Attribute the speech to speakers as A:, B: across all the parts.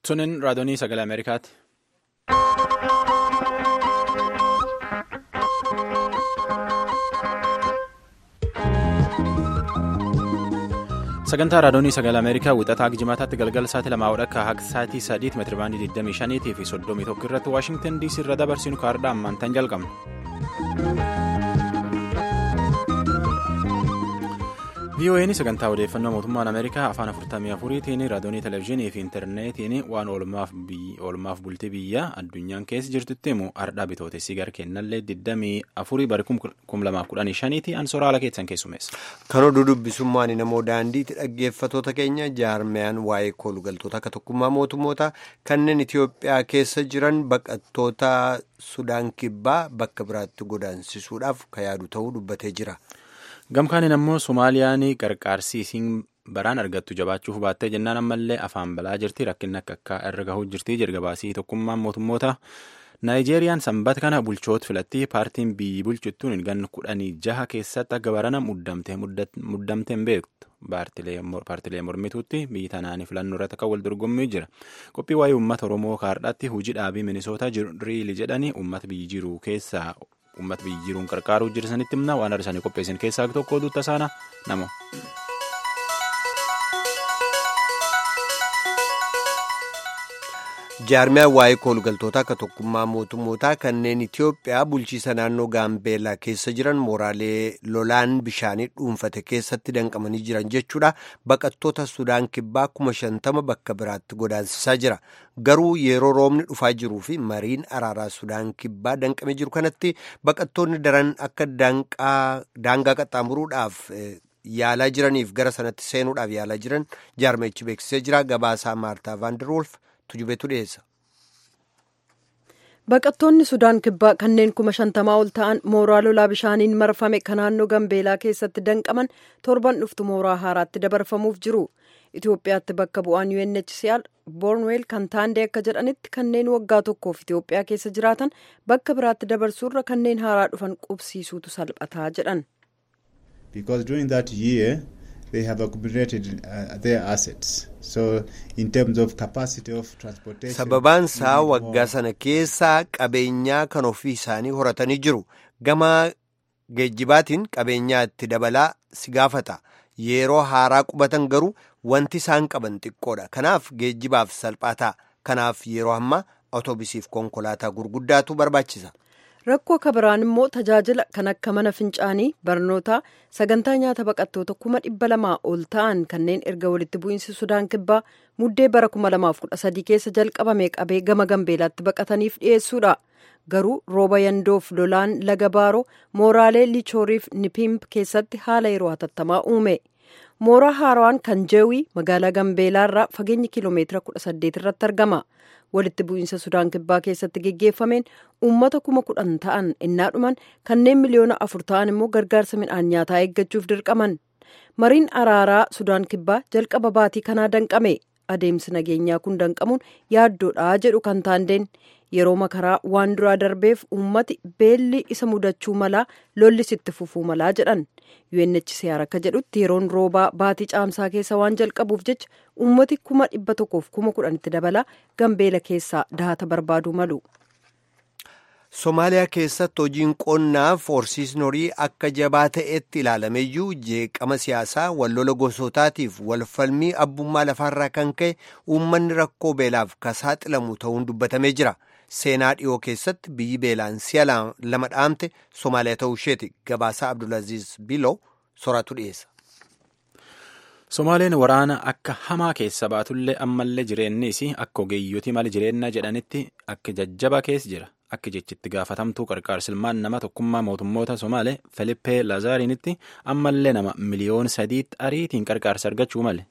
A: Tunin raadiyoo sagalee Ameerikaati. Sagantaa raadiyoo sagalee Ameerikaa wixataa jimaataatti galgala sa'aatii lamaa hodha akka sa'aatii sadiitti meetirabaandii 25 fi 31 irratti Waashingtan DC irra dabarsinu kaardhaa ammaan tan jalqabna. VOA'n sagantaa odeeffannoo mootummaan Ameerikaa afaan 44tiin raadiyoo televezyiinii fi intarneetiin waan oolmaaf bultii biyyaa addunyaan keessa jirtutti himu ardhaa bitootessi gara kennallee 24 bara 2015 ansoraala keessan keessumeessa.
B: Kan oduu dubbisummaan namoo daandiitti dhaggeeffatoota keenya jaarmiyaan waa'ee koolugaltoota akka tokkummaa mootummoota kanneen Itiyoophiyaa keessa jiran baqattoota Sudaan kibbaa bakka biraatti godaansisuudhaaf kan yaadu ta'uu dubbatee jira.
A: Gamkaaniin ammoo Somaaliyaan qarqaarsi isiin baraan argattu jabaachuuf baattee jennaan ammallee afaan balaa jirti rakkinni akka akka irra gahuu jirti jirgabaasii tokkummaan mootummoota Naayijeeriyaan sanbata kana bulchoota filatti paartiin biyyi bulchittuun ganna kudhanii jaha keessatti akka barana muddamte hin beektu paartilee mormituutti biyyi tanaan filannoo irratti akka wal dorgommii jira qophii waa'ee uummata oromoo kaardhaatti hojii dhaabii minisootaa riili jedhanii uummata biyyi jiru keessaa. uummata biyyi jiruun qarqaaruu jirsanitti himna waan arsanii qopheessan keessaa tokko oduu tasaana nama.
B: jaarmiyaan waa'ee koolugaltoota akka tokkummaa mootummootaa kanneen itiyoophiyaa bulchiisa naannoo gaambeellaa keessa jiran mooraalee lolaan bishaanii dhuunfate keessatti danqamanii jiran jechuudha baqattoota sudaan kibbaa kuma shantama bakka biraatti godaansisaa jira garuu yeroo roobni dhufaa jiruu fi mariin araaraa sudaan kibbaa danqamee jiru kanatti baqattoonni daran akka daangaa qaxxaamuruudhaaf yaalaa jiraniif gara sanatti seenuudhaaf yaalaa jiran jaarmichi beeksisee jira gabaasaa maartaa vaanderwolf.
C: Baqattoonni Sudaan kibbaa kanneen kuma shantamaa ol ta'an mooraa lolaa bishaaniin marfame kan naannoo Gambeelaa keessatti danqaman torban dhuftu mooraa haaraatti dabarfamuuf jiru. Itoophiyaatti bakka bu'aan UNHCR Boornweel kan taandee akka jedhanitti kanneen waggaa tokkoof Itoophiyaa keessa jiraatan bakka biraatti dabarsuurra kanneen haaraa dhufan qubsiisuutu salphataa jedhan.
D: they have accumulated uh, their assets. So in terms of capacity of transportation.
B: Sababaan isaa waggaa sana keessaa qabeenyaa kan ofii isaanii horatanii jiru. Gama geejjibaatiin qabeenyaa itti dabalaa si gaafata. Yeroo haaraa qubatan garuu wanti isaan qaban xiqqoodha. Kanaaf geejjibaaf salphaa ta'a. Kanaaf yeroo ammaa otoobisiif konkolaataa gurguddaatu barbaachisa.
C: rakkoo akka biraan immoo tajaajila kan akka mana fincaanii barnootaa sagantaa nyaata baqattoota kuma dhibba lamaa ol ta'an kanneen erga walitti bu'iinsi sudaan kibbaa muddee bara kuma lamaaf kudha sadii keessa jalqabame qabee gama gambeelaatti baqataniif dhiyeessuudha garuu rooba yandoof lolaan laga baaroo mooraalee lichooriif nipimp keessatti haala yeroo hatattamaa uume mooraa haaraan kan jeewii magaalaa gambeelaarraa fageenyi kiiloomeetira kudha saddeet irratti argama. walitti bu'iinsa sudaan kibbaa keessatti geggeeffameen uummata kuma kudhan ta'an innaa dhuman kanneen miliyoona afur ta'an immoo gargaarsa midhaan nyaataa eeggachuuf dirqaman mariin araaraa sudaan kibbaa jalqaba baatii kanaa danqame adeemsi nageenyaa kun danqamuun yaaddoodhaa jedhu kan taandeen yeroo makaraa waan duraa darbeef uummati beelli isa mudachuu malaa lollis itti fufuu malaa jedhan UNHCR akka jedhutti yeroon roobaa baatii caamsaa keessa waan jalqabuuf jecha uummati kuma dhibba tokkoof kuma kudhanitti dabalaa gambeela keessaa dahata barbaaduu malu.
B: Somaaliyaa keessatti hojiin qonnaaf horsiisni horii akka jabaa ta'etti ilaalameyyuu jeeqama siyaasaa wallola gosootaatiif walfalmii abbummaa lafaarraa kan ka'e uummanni rakkoo beelaaf ka saaxilamu ta'uun dubbatamee jira. Seenaa dhiyoo keessatti biyyi beelaan si'a lama dhaamte Somaaliyaa ta'uu isheeti. Gabaasaa Abdulaziz Biloo soraatu dhiyeessa.
A: Somaaleen waraana akka hamaa keessa baatullee ammallee jireennis akka ogeeyyotii mala jireenya jedhanitti akka jajjaba keessa jira. Akka jechitti gaafatamtuu qarqaarsilmaan nama tokkummaa mootummoota Somaalee Filippee Lazaariinitti ammallee nama miliyoona sadiitti ariitiin qarqaarsa argachuu male.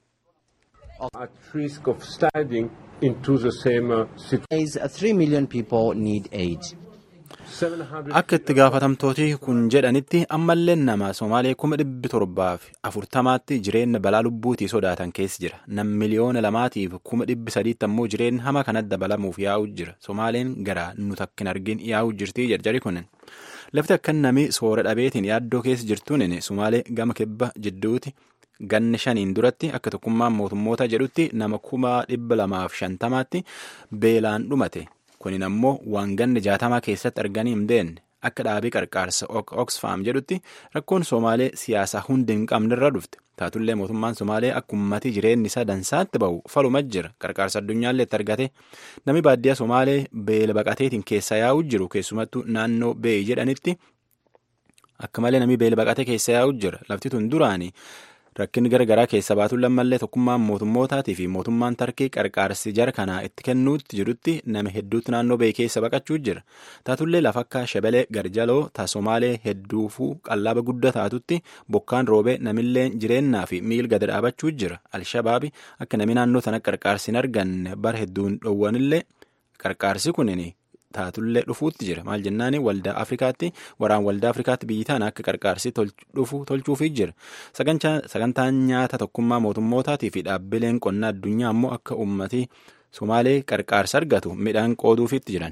A: Akka itti gaafatamtooti kun jedhanitti ammallee nama Somaalee kuma dhibbi torbaaf afurtamaatti jireenya balaa lubbuutii sodaatan keessa jira. Nam miliyoona lamaatiif kuma dhibbi sadiitti ammoo jireenya hama kanatti dabalamuuf yaa'u jira. Somaaleen gara nuti akka hin argin yaa'u jirti jarjari kunin. Lafti akka namni soora dhabeetiin yaaddoo keessa jirtuun Somaalee gama kibba jidduuti ganni shaniin duratti akka tokkummaan mootummoota jedhutti nama kuma dhibba lamaaf shantamaatti beelaan dhumate kunin ammoo waan ganni jaatamaa keessatti arganii hin deenne akka dhaabii qarqaarsa oxfam jedhutti rakkoon somaalee siyaasaa hundi hin qabnerra dhufte taatullee mootummaan somaalee akka ummatii jireenyi isaa dansaatti ba'u faluma jira qarqaarsa addunyaallee itti argate namni baadiyyaa somaalee beela baqateetiin keessa yaa'u jiru keessumattuu naannoo beeyi jedhanitti akka malee namni beela baqatee keessa yaa'u jira lafti tun duraanii rakkinni garagaraa keessa baatuun lammallee tokkummaan mootummootaatii fi mootummaan tarkii qarqaarsi jara kanaa itti kennuutti jirutti nama hedduutti naannoo beeyi keessa baqachuu jira taatullee lafa akka shebelee garjaloo taasomaalee hedduufuu qallaaba guddaa taatutti bokkaan roobee namillee jireennaa fi miil gada dhaabachuu jira alshabaabi akka namni naannoo sana qarqaarsi hin arganne bara hedduun dhoowwanillee qarqaarsi kunin taatullee dhufuutti jira maal jennaani waldaa afrikaatti waraan waldaa afrikaatti biyyi tana akka qarqaarsi dhufu tolchuufii jira sagantaan nyaata tokkummaa mootummootaatii fi dhaabbileen qonnaa addunyaa ammoo akka ummatii somaalee qarqaarsa argatu midhaan qooduufitti jiran.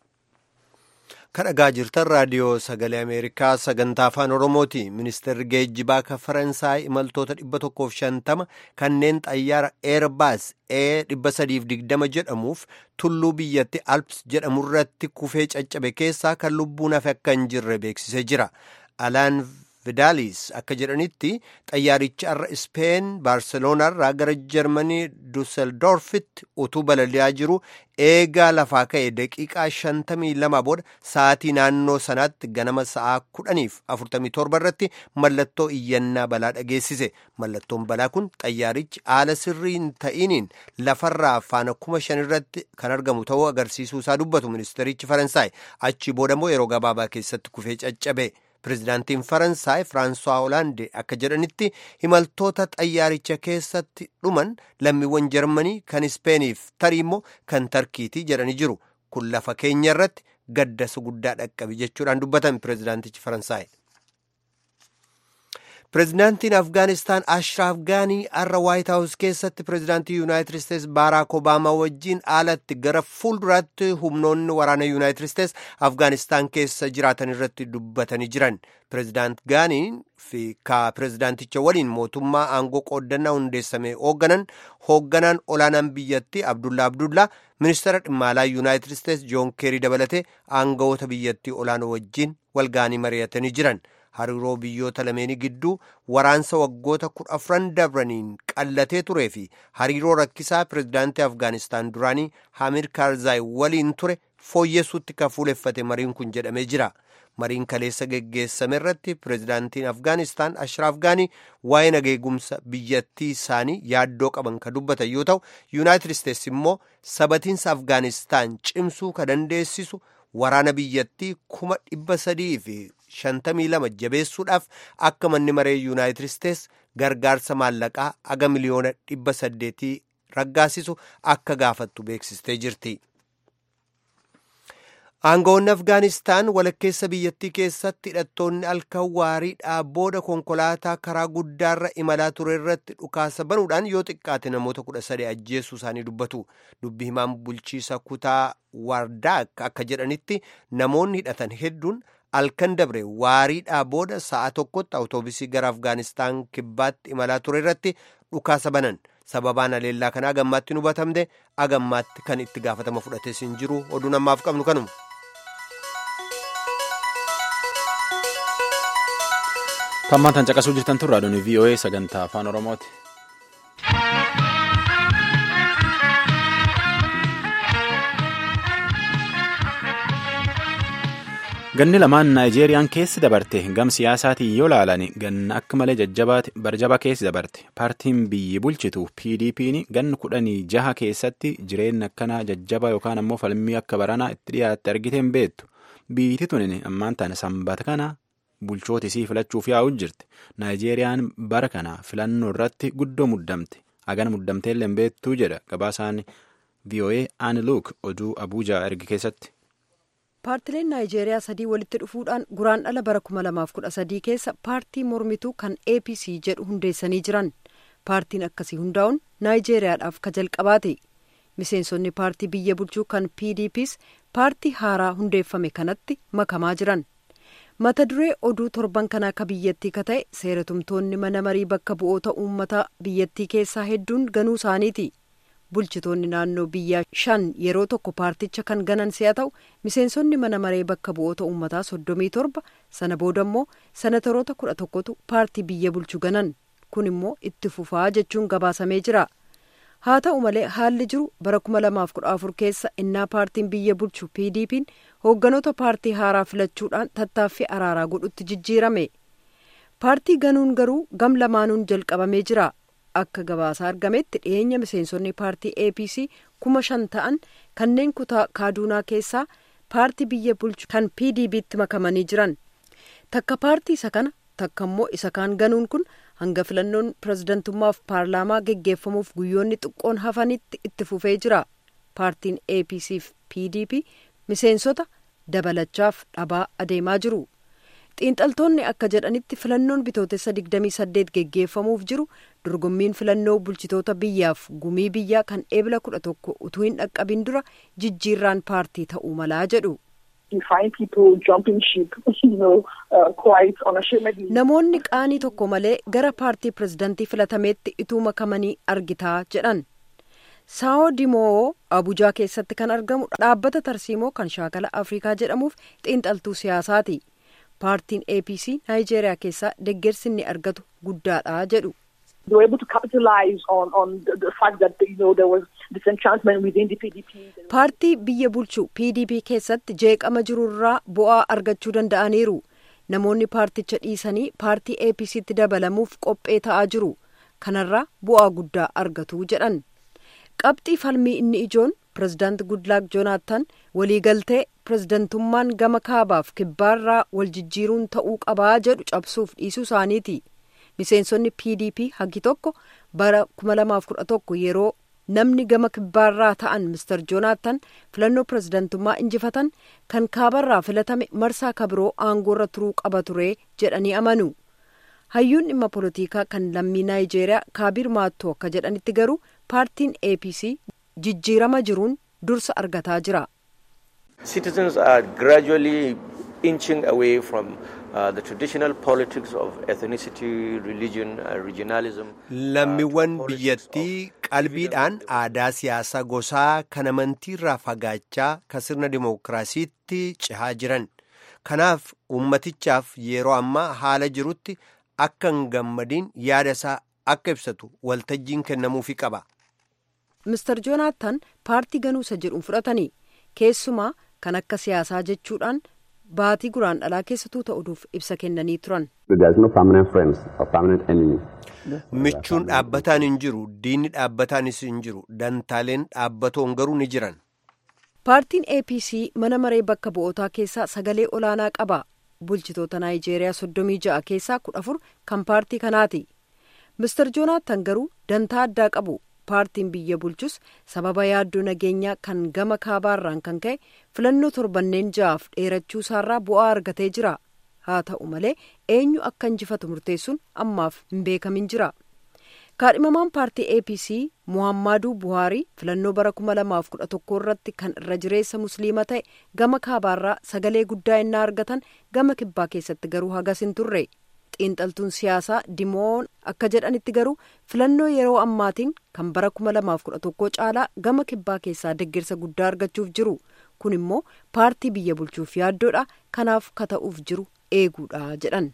B: kan dhagaa jirtan raadiyoo sagalee ameerikaa sagantaa afaan oromooti ministeerri geejjibaa kan faransaay imaltoota dhibba tokkoof shantama kanneen xayyaara eerbaas ee dhibba sadiif digdama jedhamuuf tulluu biyyatti alps jedhamurratti kufee caccabe keessaa kan lubbuun hafe akka hin jirre beeksisee jira alaan vidaalis akka jedhanitti xayyaarichi har'a ispeen baarseloonarraa gara jarmanii duseldorfitti utuu balali'aa jiru eegaa lafaa ka'e daqiiqaa shantamii lama booda sa'aatii naannoo sanaatti ganama sa'aa kudhaniif afurtamii torba irratti mallattoo iyyannaa balaa dhageessise mallattoon balaa kun xayyaarichi haala sirrii hin ta'iniin lafarraa faana kuma shan irratti kan argamu ta'uu agarsiisuu isaa dubbatu ministerichi faransaay achi booda immoo yeroo gabaabaa keessatti kufee caccabe. Pireezidaantiin Faransaay Firaansuwaa Hoolaandee akka jedhanitti imaltoota xayyaaricha keessatti dhuman lammiiwwan Jarmanii kan Ispeeniif tarii immoo kan Tarkiitii jedhanii jiru. Kun lafa keenya irratti gaddasa guddaa dhaqqabe jechuudhaan dubbatan pireezidaantichi Faransaay. Pireezidaantiin Afgaanistaan Ashraaf Gaanii har'a Waayit Haawus keessatti pireezidaantii Yuunaayitid Isteets Baaraak Obaamaa wajjin alatti gara fuulduraatti humnoonni waraana Yuunaayitid Isteets Afgaanistaan keessa jiraatan irratti dubbatanii jiran. Pireezidaant Gaanii fi ka pireezidaanticha waliin mootummaa aangoo qooddannaa hundeessame hoogganan hoogganaan olaanaan biyyattii Abdullaa Abdullaa ministeera dhimma alaa Yuunaayitid Isteets Joon Keerii dabalatee aangawoota biyyattii olaanoo wajjin walgaanii mari'atanii jiran. hariiroo biyyoota lameenii gidduu waraansa waggoota kudha afran dabraniin qallatee turee fi hariiroo rakkisaa pireezidaantii afgaanistaan duraanii hamid karzaayi waliin ture fooyyessuutti kan fuuleffate mariin kun jedhamee jira mariin kaleessa geggeessame irratti pireezidaantiin afgaanistaan ashraaf gaanii waa'ee nageegumsa biyyattii isaanii yaaddoo qaban kan dubbatan yoo ta'u yuunaayitid isteets immoo sabatiinsa afgaanistaan cimsuu ka dandeessisu waraana biyyattii kuma dhibba sadii fi shantamii lama jabeessuudhaaf akka manni maree yuunaayitid isteets gargaarsa maallaqaa aga miliyoona dhibba saddeetii raggaasisu akka gaafattu beeksistee jirti. aangawoonni afgaanistaan walakkeessa biyyattii keessatti hidhattoonni halkan waariidhaa booda konkolaataa karaa guddaarra imalaa ture irratti dhukaasa banuudhaan yoo xiqqaate namoota kudha sadii ajjeessuu isaanii dubbatu dubbi himaan bulchiisa kutaa waardaak akka jedhanitti namoonni hidhatan hedduun halkan dabre waariidhaa booda sa'a tokkotti awutoobisii gara afgaanistaan kibbaatti imalaa ture irratti dhukaasa banan sababaan aleellaa kanaa agammaatti nu hubatamde agammaatti kan itti gaafatama fudhates hin jiru oduun ammaaf qabnu kanuma.
A: Tammaan tan caqasuu jirtan tun raadiyoon VOA sagantaa afaan Oromooti. Ganni lamaan Naayijeeriyaan keessi dabarte gam siyaasaatiin yoo laalan ganna akka malee barjaba keessi dabarte paartiin biyyi bulchitu PDP'n ganna kudhanii jaha keessatti jireenya akkanaa jajjabaa yookaan ammoo falmii akka baranaa itti dhiyaatte argiteen beektu biyyiti tunin ammaan tana sanbata kana bulchoota isii filachuuf yaa'u jirti naayijeeriyaan bara kana filannoo irratti guddoo muddamte hagana muddamteellee hin beektuu jedha gabaasaan VOA Ani Luuk oduu Abuujaa erge keessatti.
C: paartileen naayijeeriyaa sadii walitti dhufuudhaan guraan dhala bara 2013 keessa paartii mormituu kan apc jedhu hundeessanii jiran paartiin akkasii hundaa'uun naayijeeriyaadhaaf ka jalqabaate miseensonni paartii biyya bulchuu kan pdps paartii haaraa hundeeffame kanatti makamaa jiran mata duree oduu torban kanaa akka biyyattii ka ta'e seeratumtoonni mana marii bakka bu'oota uummataa biyyattii keessaa hedduun ganuu isaaniiti bulchitoonni naannoo biyyaa shan yeroo tokko paarticha kan ganan si'a ta'u miseensonni mana maree bakka bu'oota uummataa soddomii torba sana booda immoo sanataroota kudha tokkotu paartii biyya bulchu ganan kun immoo itti fufaa jechuun gabaasamee jira. haa ta'u malee haalli jiru bara 2014 keessa innaa paartiin biyya bulchu pdp'n hoogganoota paartii haaraa filachuudhaan tattaaffii araaraa godhutti jijjiirame paartii ganuun garuu gam lamaanuun jalqabamee jira akka gabaasaa argametti dhiyeenya miseensonni paartii apc kuma shan ta'an kanneen kutaa kaaduunaa keessaa paartii biyya bulchu kan pdp'tti makamanii jiran takka paartii isa kana takka immoo isa kaan ganuun kun hanga filannoon pirezidantummaaf paarlaamaa geggeeffamuuf guyyoonni xiqqoon hafanitti itti fufee jira paartiin apc fi pdp miseensota dabalachaaf dhabaa adeemaa jiru xiinxaltoonni akka jedhanitti filannoon bitootessa 28 geggeeffamuuf jiru dorgommiin filannoo bulchitoota biyyaaf gumii biyyaa kan eebila 11 utuu hin dhaqqabin dura jijjiirraan paartii ta'uu malaa jedhu. namoonni qaanii tokko malee gara paartii pirezidantii filatameetti ituu makamanii argitaa jedhan saao dimoo abujaa keessatti kan argamu dhaabbata tarsiimoo kan shaakala afrikaa jedhamuuf xiinxaltuu siyaasaati paartiin apc naayijeeriyaa keessaa deggersi inni argatu guddaadha jedhu. paartii biyya bulchu pdp keessatti jeeqama jirurraa bu'aa argachuu danda'aniiru namoonni paarticha dhiisanii paartii apctti dabalamuuf qophee ta'aa jiru kanarraa bu'aa guddaa argatu jedhan qabxii falmii inni ijoon pirezidaant gudlaak joonaatan waliigaltee pirezidantummaan gama kaabaaf kibbaarraa wal jijjiiruun ta'uu qabaa jedhu cabsuuf dhiisuu isaaniiti. miseensonni pdp hagi tokko bara 2011 yeroo namni gama kibbaarraa ta'an mister joonaatan filannoo pirezidantummaa injifatan kan kaabarraa filatame marsaa kabiroo aangoorra turuu qaba ture jedhanii amanu hayyuun dhimma polotikaa kan lammii naayijeeriyaa kaabir maattoo akka jedhanitti garuu paartiin apc jijjiirama jiruun dursa argataa jira.
E: Citizens are gradually inching away from uh, the traditional politics of ethnicity, religion, uh, regionalism.
B: Lammiiwwan biyyattii qalbiidhaan aadaa siyaasaa gosaa kan amantiirraa fagaachaa kan sirna dimookiraasiitti cehaa jiran. Kanaaf ummatichaaf yeroo ammaa haala jirutti akka hin gammadiin yaada isaa akka ibsatu waltajjiin kennamuufi qaba.
C: Mister Joonaatan paartii ganuusa jedhuun fudhatanii keessumaa kan akka siyaasaa jechuudhaan baatii guraan dhalaa keessatuu ta'uudhuuf ibsa kennanii turan.
B: michuun dhaabbataan hin jiru diinni dhaabbataanis hin jiru dantaaleen dhaabbatoon garuu ni jiran.
C: paartiin apc mana maree bakka bu'ootaa keessaa sagalee olaanaa qaba bulchitoota naayijeeriyaa soddomii ja'a keessaa kudha afur kan paartii kanaati mister joonaatan garuu dantaa addaa qabu. paartiin biyya bulchus sababa yaaddoo nageenyaa kan gama kaabaarraan kan ka'e filannoo torbanneen ja'aaf dheerachuu isaarraa bu'aa argatee jira haa ta'u malee eenyu akka injifatu murteessuun ammaaf hin beekamin jira kaadhimamaan paartii apc muhammaduu buhaarii filannoo bara 2011 irratti kan irra jireessa musliima ta'e gama kaabaarraa sagalee guddaa innaa argatan gama kibbaa keessatti garuu hagas hin turre. xiinxaltuun siyaasaa dimoon akka jedhanitti garuu filannoo yeroo ammaatiin kan bara 2011 caalaa gama kibbaa keessaa deeggarsa guddaa argachuuf jiru kun immoo paartii biyya bulchuuf yaaddoodha kanaaf kata'uuf jiru eeguudha jedhan.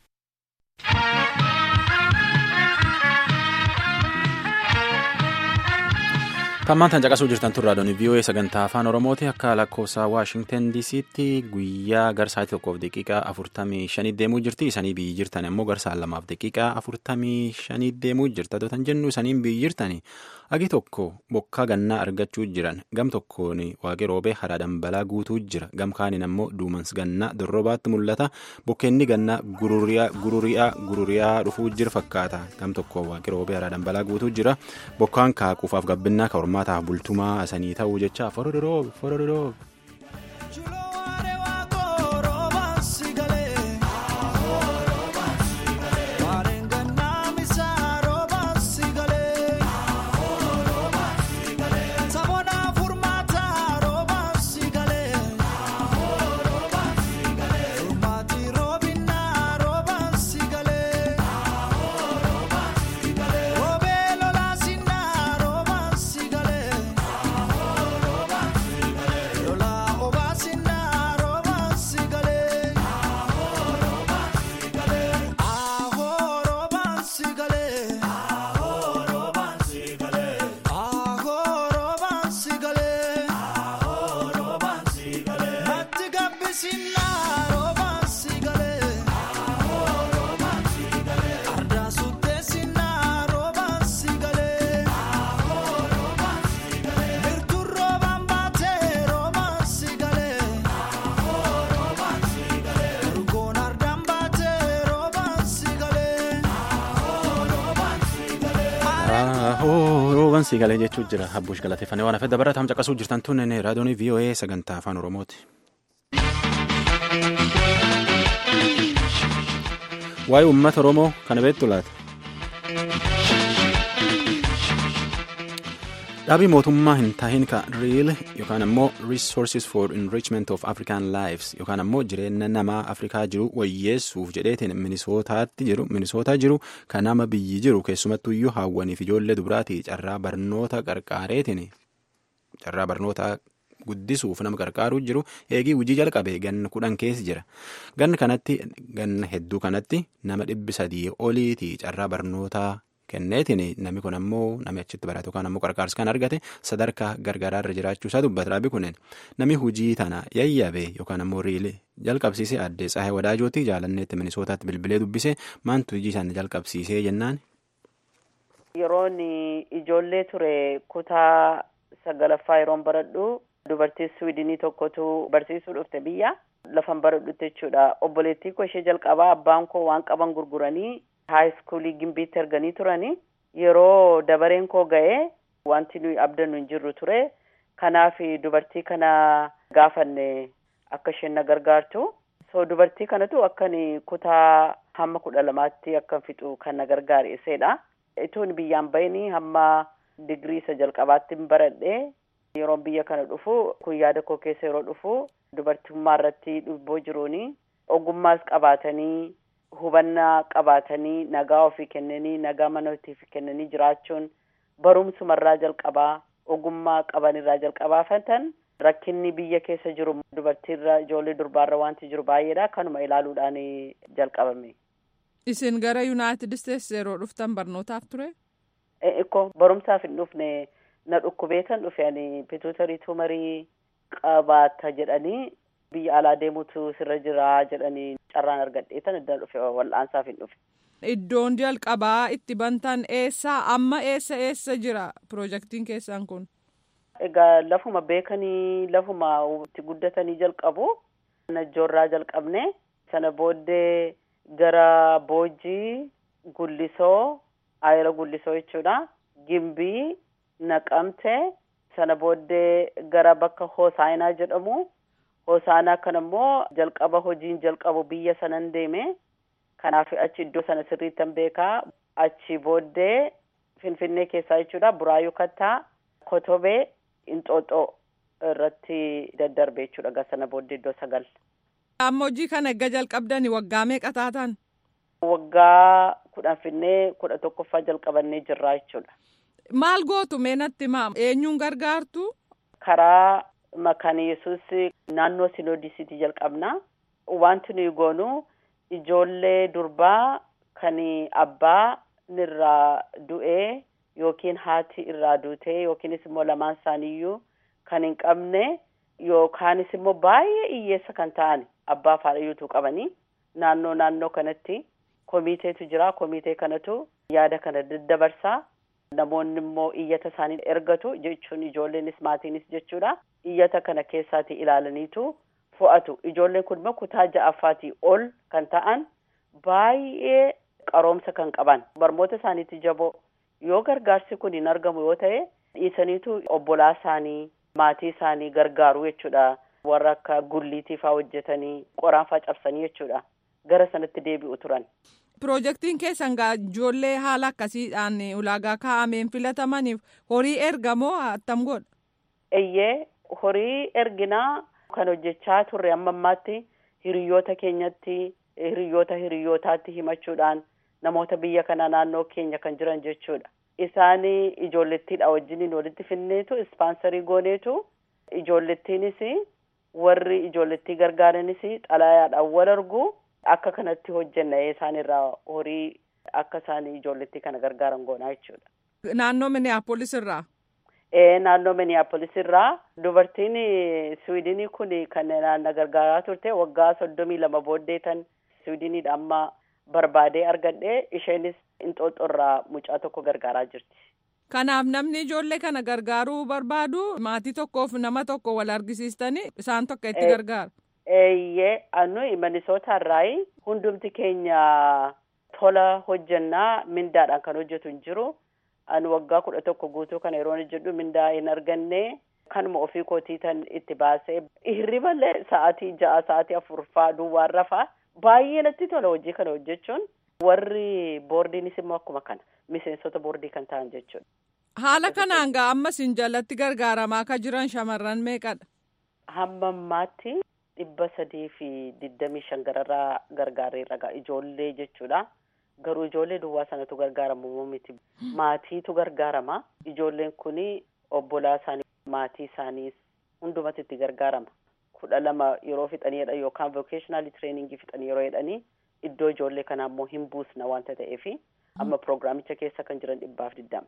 A: Tammaan tan caqasuu jirtan turraa doonii VOA sagantaa afaan Oromooti akka lakkoofsa Waashingtan DC'tti guyyaa garsaatii tokkoof daqiiqaa afurtamii shanii deemuu jirti. Isanii biyyi jirtan immoo garsaan lamaaf daqiiqaa afurtamii shanii deemuu jirta. Dootan jennu isaniin biyyi jirtani agi tokko bokkaa gannaa argachuu jiran gam tokkoon waaqi roobee hara dambalaa guutuu jira. Gam kaaniin ammoo duumans gannaa dorrobaatti mul'ata. Bokkeenni gannaa gururiyaa gururiyaa dhufuu jira fakkaata. Gam tokko waaqi roobee hara dambalaa guutuu jira. Bokkaan kaaquufaaf gabbinaa ka hormaataaf bultumaa sanii ta'uu jecha forodoroo forodoroo.
F: Roobin
A: Torban sii galee jechuu jira. Habbuush galateeffannee waan hafee dabarataa caqasuu jirtan tun raadiyoon VOA sagantaa afaan Oromooti. Waa'ee uummata Oromoo kana beektu laata? Dhaabii mootummaa hin tahin ka Real yookaan ammoo Resources for Enrichment of African Lives yookaan ammoo jireenya namaa Afrikaa jiru wayyeessuuf jedheetiin Minisootaatti jiru Minisootaa jiru kan nama biyyi jiru keessumattuu iyyuu hawwaniif ijoollee dubaraati carraa barnoota qarqaareetiin carraa barnoota guddisuuf nama qarqaaruu jiru eegii hojii jalqabe ganna kudhan keessa jira ganna kanatti ganna hedduu kanatti nama dhibbi sadii oliiti carraa barnootaa. kenneetiin namni kun ammoo namni achitti barate yookaan ammoo qarqaarsa kan argate sadarkaa gargaraa irra jiraachuu isaa dubbata dhaabii kunneen namni hojii tana yayyabe yookaan ammoo riilee jalqabsiise addee tsaahee wadaajooti jaalanneetti minisootaatti bilbilee dubbise maantu hojii sana jalqabsiisee jennaan.
F: Yeroon ijoollee ture kutaa sagalaffaa yeroon baradhu dubartii Suwiidinii tokkotu barsiisuu dhufte biyya lafan baradhutti jechuudha obboleettii koo ishee jalqabaa abbaan koo waan qaban gurguranii. haayiskuulii gimbiitti erganii turani yeroo dabareen koo ga'ee wanti nuyi abdannu hin jirru ture kanaaf dubartii kana gaafanne akka isheen na gargaartu so dubartii kanatu akkan kutaa hamma kudha lamaatti akkan fixu kan na gargaare iseedha ituun biyyaan bahini hamma digirii isa jalqabaatti baradhe yeroon biyya kana dhufu kun yaada koo keessa yeroo dhufu dubartummaa irratti dhubboo jiruuni ogummaas qabaatanii hubannaa qabaatanii nagaa ofii kennanii nagaa mana ofiif kennanii jiraachuun barumsumarraa jalqabaa ogummaa qabanirraa jalqabaa fatan rakkinni biyya keessa jiru dubartiirra ijoollee durbaarra wanti jiru baay'eedha kanuma ilaaluudhaan jalqabame.
G: Isin gara Yuunaayitid Isteetsi yeroo dhuftan barnootaaf ture?
F: Ikko barumsaaf hin dhufne na dhukkubeetan dhufe ani pituutarii tumarii qabaata jedhanii biyya alaa deemutu sirra jira jedhanii carraan argadheetan iddoo dhufe wal'aansaaf hin dhufe.
G: Iddoon jalqabaa itti bantan eessaa amma eessa eessa jira piroojeektiin keessan kun?
F: Egaa lafuma beekanii lafuma itti guddatanii jalqabu najjoorraa jalqabne sana booddee gara boojii gullisoo ayira gullisoo jechuudha gimbii naqamte sana booddee gara bakka hoosaayinaa jedhamu. Hosaanaa kana immoo jalqaba hojiin jalqabu biyya sanan deeme kanaaf achi iddoo sana sirriittan beekaa achi booddee finfinnee keessaa jechuudha buraayyuu kattaa kotobee inxooxoo irratti daddarbe jechuudha gara sana booddee iddoo sagal.
G: Amma hojii kana egaa jalqabdani waggaa meeqa taatan?
F: Waggaa kudhan finnee kudha tokkoffaa jalqabannee jirraa jechuudha.
G: Maal gootu meenatti maa eenyuun gargaartu?
F: Karaa Makaan yesus naannoo sinoodisiitii jalqabna wanti nuyi goonu ijoollee durbaa kan abbaa irraa du'ee yookiin haati irraa duutee yookiinis immoo lamaan isaaniiyyuu kan hin qabne yookaanis immoo baay'ee hiyyeessa kan ta'an abbaa faadhayyuutu qabanii naannoo naannoo kanatti komiteetu jira komitee kanatu yaada kana daddabarsaa. Namoonni immoo iyyata isaanii ergatu jechuun ijoolleenis maatiinis jechuudha. Iyyata kana keessaati ilaalaniitu fo'atu. Ijoolleen kun immoo kutaa ja'affaatii ol kan ta'an baay'ee qaroomsa kan qaban. Barmoota isaaniitti jaboo yoo gargaarsi kun hin argamu yoo ta'e dhiisaniitu obbolaa isaanii maatii isaanii gargaaru jechuudha. Warra akka gulliitiifaa hojjetanii qoraanfaa cabsanii jechuudha. Gara sanatti deebi'u turan.
G: Piroojeektiin keessan ijoollee haala akkasiidhaan ulaagaa kaa'ameen filatamaniif horii ergamoo attam godha?
F: Eeyyee horii erginaa kan hojjechaa turre amma ammaatti hiriyoota keenyatti hiriyoota hiriyootaatti himachuudhaan namoota biyya kana naannoo keenya kan jiran jechuudha. Isaan ijoollettiidha wajjiniin walitti finneetu ispaansarii gooneetu ijoollettiinis warri ijoollettii gargaaranis xalayaadhaan wal argu. Akka kanatti hojjenna isaan irraa horii akka isaan ijoollettii kana gargaaran goonaa jechuudha.
G: Naannoo Minneapolis irraa?
F: Ee naannoo Minneapolis irraa dubartiin Siwiidinii kun kan na gargaaraa turte waggaa soddomii lama booddee tan Siwiidiniidha amma barbaadee argadhe isheenis inxooxxoo irraa mucaa tokko gargaaraa jirti.
G: Kanaaf namni ijoollee kana gargaaruu barbaadu maatii tokkoof nama tokko wal argisiistanii isaan tokko itti gargaara.
F: Eeyyee anu Minisoota irraa hundumti keenya tola hojjannaa mindaadhaan kan hojjetu hin jiru Ani waggaa kudha tokko guutuu kana yeroo hojjedhu mindaa hin arganne kanuma ofii kootii tan itti baasee hirriballee sa'aatii ja'a sa'aatii afur faa duwwaan rafaa baay'ee natti tola hojii kana hojjechuun warri boordiinis immoo akkuma kana miseensota boordii kan ta'an jechuudha.
G: Haala kanaan gaa ammas hin jalatti gargaaramaa akka jiran shamarran meeqadha?
F: Hamma ammaatti dhibba sadii fi digdamii shan gararraa gargaareerra gaa ijoollee jechuudha. Garuu ijoollee duwwaa sanatu gargaaramu miti. Maatiitu gargaarama. Ijoolleen kuni obbolaa isaanii maatii isaanii hundumatti itti gargaarama. Kudha lama yeroo fixaniidha yookaan vocational training fixanii yeroo jedhanii iddoo ijoollee kanaa immoo hin buusna wanta ta'eefi amma pirogiraamicha keessa kan jiran dhibbaaf digdama.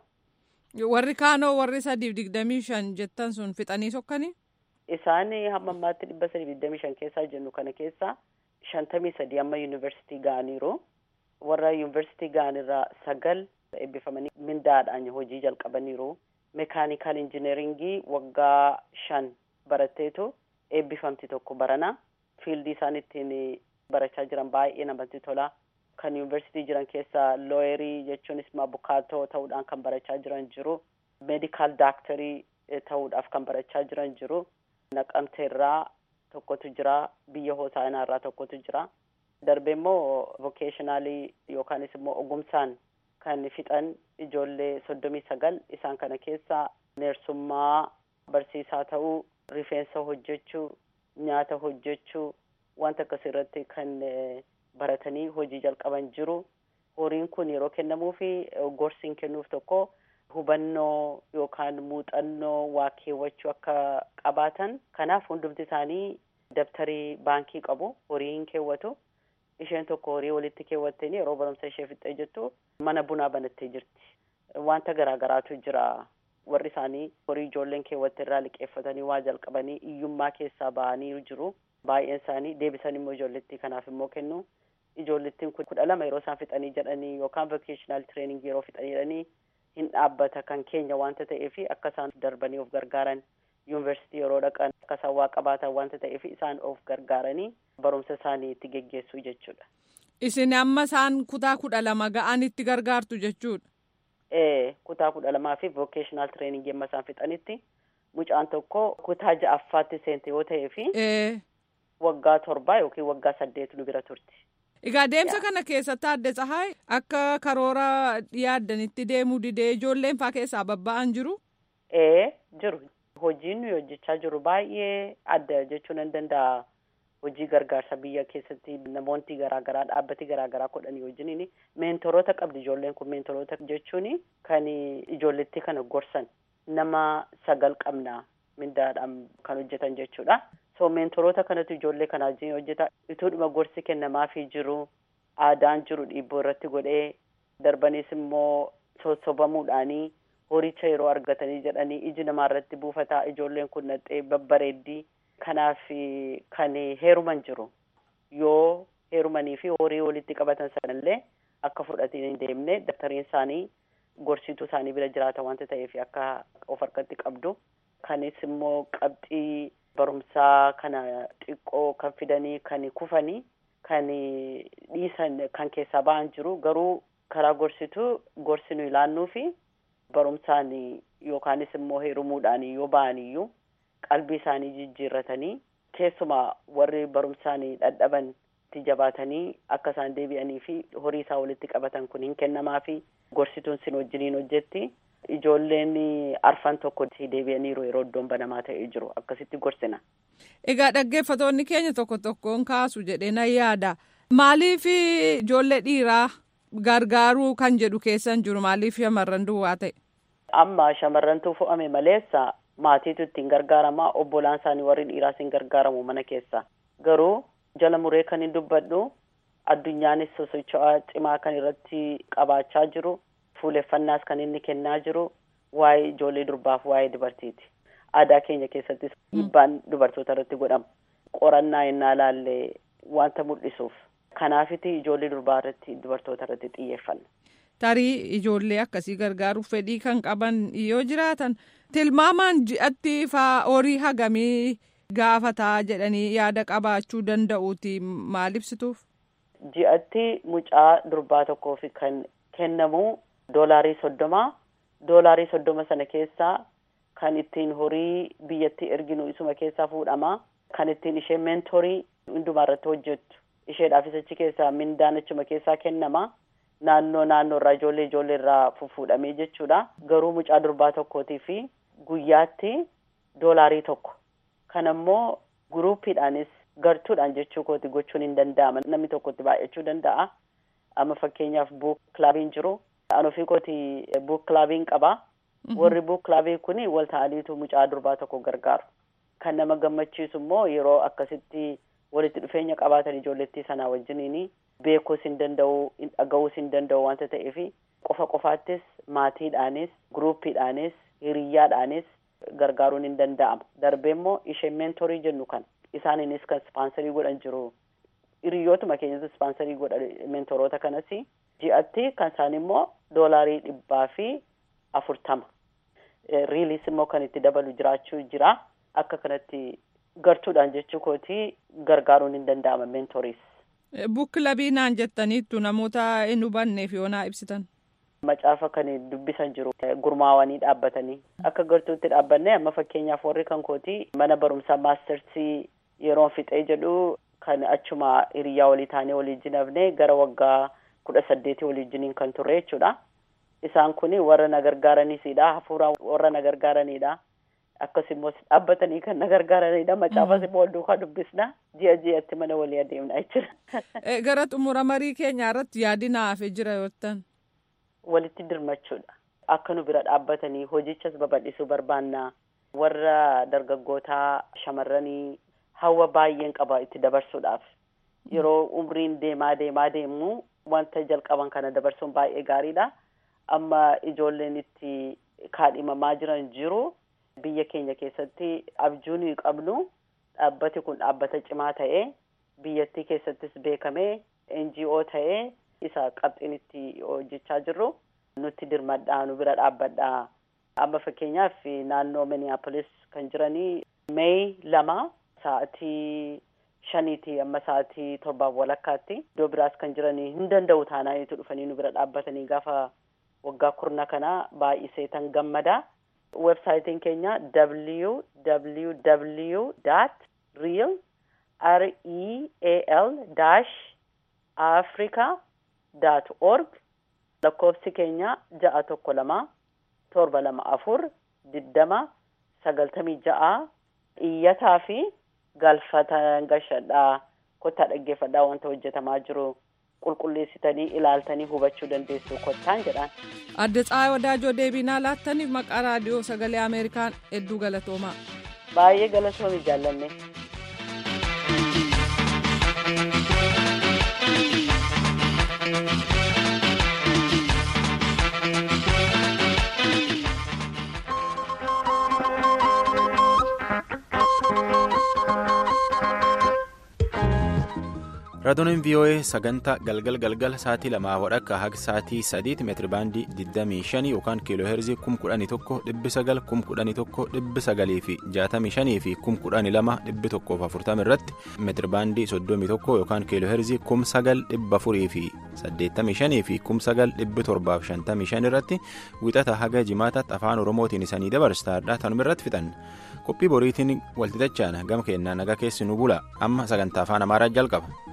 G: Warri kaanoo warri sadiif digdamii shan jettan sun fixanii sokkanii?
F: Isaan hamma ammaatti dhibba sadiif digdamii shan keessaa jennu kana keessa shantamii sadii amma yuunivarsiitii ga'aniiru. Warra yuunivarsiitii ga'anirraa sagal eebbifamanii mindaadhaan hojii jalqabaniiru. Mekaanikaal injineeringii waggaa shan baratteetu eebbifamti tokko barana. Fiildii isaan ittiin barachaa jiran baay'ee namatti tola. Kan yuunivarsiitii jiran keessaa looyerii jechuunis bukaatoo ta'uudhaan kan barachaa jiran jiru. Meedikaal daaktarii ta'uudhaaf kan barachaa jiran jiru. Naqamteerraa tokkotu jira. Biyya hoosaanaa irraa tokkotu jira. Darbee immoo vokeeshinaalii yookaanis immoo ogumsaan kan fixan ijoollee soddomii sagal isaan kana keessa neersummaa barsiisaa ta'uu rifeensa hojjechuu nyaata hojjechuu wanta akkasii irratti kan baratanii hojii jalqaban jiru. Horiin kun yeroo kennamuu fi gorsiin kennuuf tokko hubannoo yookaan muuxannoo waa keewwachuu akka qabaatan kanaaf hundumti isaanii dabtarii baankii qabu horii hin keewwatu. isheen tokko horii walitti keewwattee yeroo barumsa ishee fixxee jettu mana bunaa banattee jirti. Wanta garaagaraatu jira. Warri isaanii horii ijoolleen keewwatte irraa liqeeffatanii waa jalqabanii iyyummaa keessaa ba'anii jiru. Baay'een isaanii deebisan immoo ijoollettii kanaaf immoo kennu. Ijoollettiin kun kudha lama yeroo isaan fixanii jedhanii yookaan vocational training yeroo fixanii jedhanii hin dhaabbata kan keenya wanta ta'eef akka isaan darbanii of gargaaran yuunivarsiitii yeroo dhaqan akka isaan waa qabaatan wanta ta'eef isaan of gargaaranii barumsa isaanii itti geggeessuu jechuudha.
G: Isin amma isaan kutaa kudha lama ga'an itti gargaartu jechuudha.
F: Ee kutaa kudha lamaa fi vocational training yemma isaan fixanitti mucaan tokko kutaa ja'affaatti seente yoo ta'ee fi waggaa torbaa yookiin waggaa saddeet nu bira turti.
G: Egaa deemsa kana keessatti adde tsahaay akka karoora yaaddanitti deemuu didee ijoolleen faa keessaa babba'an jiru?
F: Ee jiru. Hojiin nuyi hojjechaa jiru baay'ee adda jechuu nan danda'a. Hojii gargaarsa biyya keessatti namoonni garaagaraa dhaabbati garaagaraa godhanii wajjiniin meentoroota qabdi ijoolleen kun meentoroota jechuun kan ijoolletti kana gorsan nama sagal qabna mindaadhaan kan hojjetan jechuudha. So meentoroota kanatu ijoollee kana wajjin hojjeta. Ituudhuma gorsi kennamaafii jiru aadaan jiru dhiibboo irratti godhee darbaniis immoo sossobamuudhaanii horicha yeroo argatanii jedhanii iji namaa irratti buufataa ijoolleen kun naxxee babbareeddii. Kanaaf kan heeruman jiru yoo heerumanii fi horii walitti qabatan sanallee akka fudhatiin hin deemne daftariin isaanii gorsituu isaanii bira jiraata wanta ta'eef akka of harkatti qabdu. Kanis immoo qabxii barumsaa kana xiqqoo kan fidanii kan kufanii kan dhiisan kan keessaa ba'an jiru garuu karaa gorsituu gorsi nu ilaannuu fi barumsaan yookaanis immoo heerumuudhaan yoo ba'aniyyuu. qalbii isaanii jijjiirratanii keessumaa warri barumsaan dadhaban itti jabaatanii akka isaan deebi'anii fi horii isaa walitti qabatan kun hin kennamaa fi gorsituun sin wajjiniin hojjetti ijoolleen arfan tokko deebi'aniiru yeroo iddoon banamaa ta'ee jiru akkasitti gorsina.
G: Egaa dhaggeeffatoonni keenya tokko tokkoon kaasu jedhee nan yaada. Maaliif ijoollee dhiiraa gargaaruu kan jedhu keessan jiru maaliif shamarran duwwaa ta'e?
F: Amma shamarrantu fo'ame maleessa maatiitu ittiin gargaaramaa obbolaan isaanii warri dhiiraas hin gargaaramu mana keessa garuu jala muree kan hin dubbadhu addunyaanis sosocho'aa cimaa kan irratti qabaachaa jiru fuuleffannaas kan inni kennaa jiru waa'ee ijoollee durbaaf waa'ee dubartiiti aadaa keenya keessattis dhiibbaan dubartoota irratti godhama qorannaa innaa laallee wanta mul'isuuf kanaafiti ijoollee durbaa irratti dubartoota irratti xiyyeeffanna.
G: tarii ijoollee akkasii gargaaruuf fedhii kan qaban yoo jiraatan tilmaamaan ji'atti faa horii hagamii gaafataa jedhanii yaada qabaachuu danda'uuti maal ibsituuf.
F: Ji'atti mucaa durbaa tokkoof kan kennamu doolaarii soddoma doolaarii soddoma sana keessaa kan ittiin horii biyyatti erginu isuma keessaa fuudhama kan ittiin ishee meentorii hundumaa irratti hojjettu isheedhaafis achi keessaa mindaan achuma keessaa kennama naannoo naannoo irraa ijoollee ijoollee irraa fuudhamee jechuudha garuu mucaa durbaa tokkootii fi guyyaatti doolaarii tokko kan ammoo guruupiidhaanis gartuudhaan jechuu kooti gochuun hin danda'ama namni tokkotti baay'achuu danda'a amma fakkeenyaaf buuk kilaabiin jiru an ofii kooti buuk kilaabiin qaba warri buuk kilaabii kun wal ta'aniitu mucaa durbaa tokko gargaaru kan nama gammachiisu immoo yeroo akkasitti walitti dhufeenya qabaatan ijoollettii sanaa wajjiniin beekuus hin danda'u dhaga'uus hin danda'u wanta ta'eef qofa qofaattis maatiidhaanis guruupiidhaanis hiriyyaadhaanis gargaaruun hin danda'ama darbee immoo ishee meentorii jennu kan isaaniinis kan ispaansarii godhan jiru hiriyootuma keenyatu ispaansarii godha meentoroota kanas ji'atti kan isaan immoo doolaarii dhibbaa fi afurtama riiliis immoo kan itti dabalu jiraachuu jira akka kanatti gartuudhaan jechuu kooti gargaaruun hin danda'ama meentoriis.
G: Bukkilabii naan jettaniittu namoota hin hubanneef yoo naa ibsitan.
F: Macaafa kan dubbisan jiru gurmaawanii dhaabbatanii akka gartuutti dhaabbanne amma fakkeenyaaf warri kan kooti mana barumsaa maastersii yeroon fixee jedhu kan achuma hiriyaa walii taanee waliin hafne gara waggaa kudha saddeetii waliin kan turre jechuudha. Isaan kun warra na gargaaraniisidha hafuuraan warra na gargaaranidha. Akkasumas dhaabbatanii kan na gargaaranidha. Macaafas immoo wal duukaa dubbisna. Ji'a ji'atti mana walii adeemna jechuudha.
G: Gara xumura marii keenyaa irratti yaadi naaf jira yoottan.
F: Walitti dirmachuudha. Akka nu bira dhaabbatanii hojichas babal'isuu barbaanna. Warra dargaggootaa shamarranii hawwa baay'een qaba itti dabarsuudhaaf. Yeroo umriin deemaa deemaa deemu wanta jalqaban kana dabarsuun baay'ee gaariidha. Amma ijoolleen itti kaadhimamaa jiran jiru. Biyya keenya keessatti abjuu nuyi qabnu dhaabbati kun dhaabbata cimaa ta'ee biyyattii keessattis beekamee NGO ta'ee isa qabxiin itti hojjechaa jirru nutti dirmadhaa nu bira dhaabbadhaa. Amma fakkeenyaaf naannoo Minneapolis kan jiranii Meey lama sa'atii shaniiti amma sa'atii torbaaf walakkaatti iddoo biraas kan jiranii hin danda'u taanaaniitu dhufanii nu bira dhaabbatanii gaafa waggaa kurna kana baay'isee tan gammada. websaayitiin keenya www dot real r e a l dash africa dot org lakkoofsi keenya ja'a tokko lama torba lama afur diddama sagaltamii ja'a iyyataa fi galfata gashadhaa kottaa dhaggeeffadhaa wanta hojjetamaa jiru qulqulleessitanii ilaaltanii hubachuu dandeessu kottaan jedhaan.
G: Adde Tsaayii Wadaajoo deebinaa laattaniif maqaa raadiyoo sagalee Ameerikaan hedduu galatoomaa.
F: Baay'ee galatoomi jaallanne.
A: raadiyooleen vii'oo'ee sagantaa galgal galgal sa'aatii lamaa wadhakka haga sa'aatii sadiitti meetiribaandii 25 yookaan kiiloo heerzii 11,900 11,900 fi 65 fi 12,140 irratti meetiribaandii 31 yookaan kiiloo heerzii 9,400 fi 85 fi 9,755 irratti wixata haga jimaataatti afaan oromootiin isanii dabarsaadha tanuma irratti fixan qophii boriitiin walxixachaan gama keenyaa nagaa keessi nu bula amma sagantaa afaan amaaraa jalqaba.